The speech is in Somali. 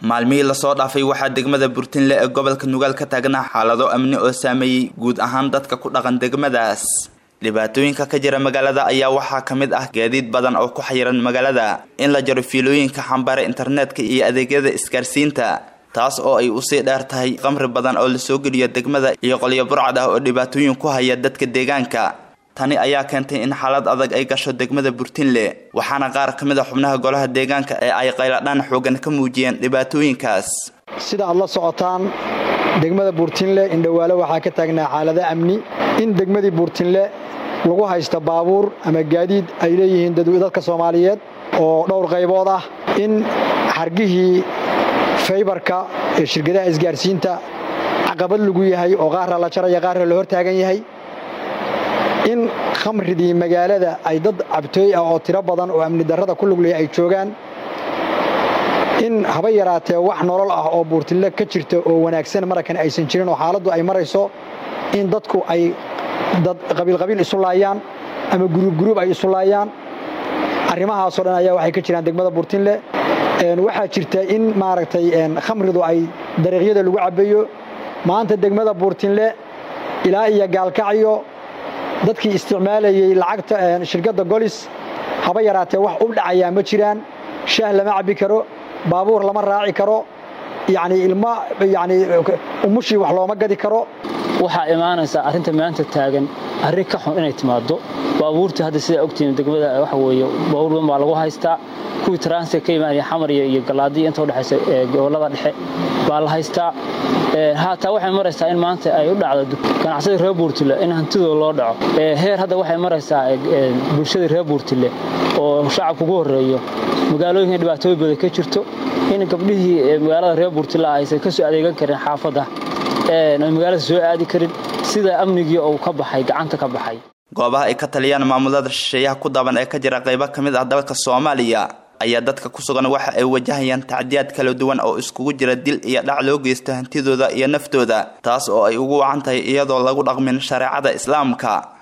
maalmihii lasoo dhaafay waxaa degmada burtinle ee gobolka nugaal ka taagnaa xaalado amni oo saameeyey guud ahaan dadka ku dhaqan degmadaas dhibaatooyinka ka jira magaalada ayaa waxaa ka mid ah gaadiid badan oo ku xayiran magaalada in la jaro fiilooyinka xambaara internetka iyo adeegyada isgaarsiinta taas oo ay usii dheer tahay qamri badan oo lasoo geliyo degmada iyo qolyo burcad ah oo dhibaatooyin ku haya dadka deegaanka tani ayaa keentay in xaalad adag ay gasho degmada burtinle waxaana qaar ka mid a xubnaha golaha deegaanka ee ay qayladhaan xoogan ka muujiyeen dhibaatooyinkaas sida aad la socotaan degmada buurtinle indhowaale waxaa ka taagnaa xaalado amni in degmadii buurtinle lagu haysto baabuur ama gaadiid ay leeyihiin dadka soomaaliyeed oo dhowr qaybood ah in xargihii faybarka ee shirkadaha isgaarsiinta caqabad lagu yahay oo qaarra la jaraya qaarra la hor taagan yahay in khamridii magaalada ay dad cabtooy ah oo tiro badan oo amni darrada ku luglaya ay joogaan in haba yaraatee wax nolol ah oo buurtinle ka jirta oo wanaagsan marakan aysan jirin oo xaaladdu ay marayso in dadku ay dad qabiilqabiil isu laayaan ama guruub guruub ay isu laayaan arrimahaasoo dhan ayaa waxay ka jiraan degmada buurtinle waxaa jirta in maaragtay khamridu ay dariiqyada lagu cabbayo maanta degmada buurtinle ilaa iyo gaalkacyo dadkii isticmaalayey lacagta shirkadda golis haba yaraatee wax u dhacayaa ma jiraan shaah lama cabbi karo baabuur lama raaci karo yacni ilma yacni umushii wax looma gadi karo waxaa imaanaysaa arrinta maanta taagan arrin ka xun inay timaaddo baabuurta hadda sidaa ogtihiin degmada waxa weeye baabuur badan baa lagu haystaa kuwii transit ka imaanaya xamariya iyo galaadiya inta udhexaysa gobollada dhexe baa la haystaa haataa waxay maraysaa in maanta ay u dhacdo ganacsadii reer buurtile in hantidooda loo dhaco heer hadda waxay maraysaa bulshadii reer buurtile oo shacabka ugu horreeyo magaalooyinka dhibaatooyin badan ka jirto in gabdhihii magaalada reer buurtile aysan ka soo adeegan karin xaafadda ay magaalada soo aadi karin sida amnigii uu ka baxay gacanta ka baxay goobaha ay ka taliyaan maamulada shisheeyaha ku daban ee ka jira qaybo ka mid ah dalka soomaaliya ayaa dadka ku sugan waxa ay wajahayaan tacdiyaad kala duwan oo iskugu jira dil iyo dhac loo geysto hantidooda iyo naftooda taas oo ay ugu wacan tahay iyadoo lagu dhaqmin shareecada islaamka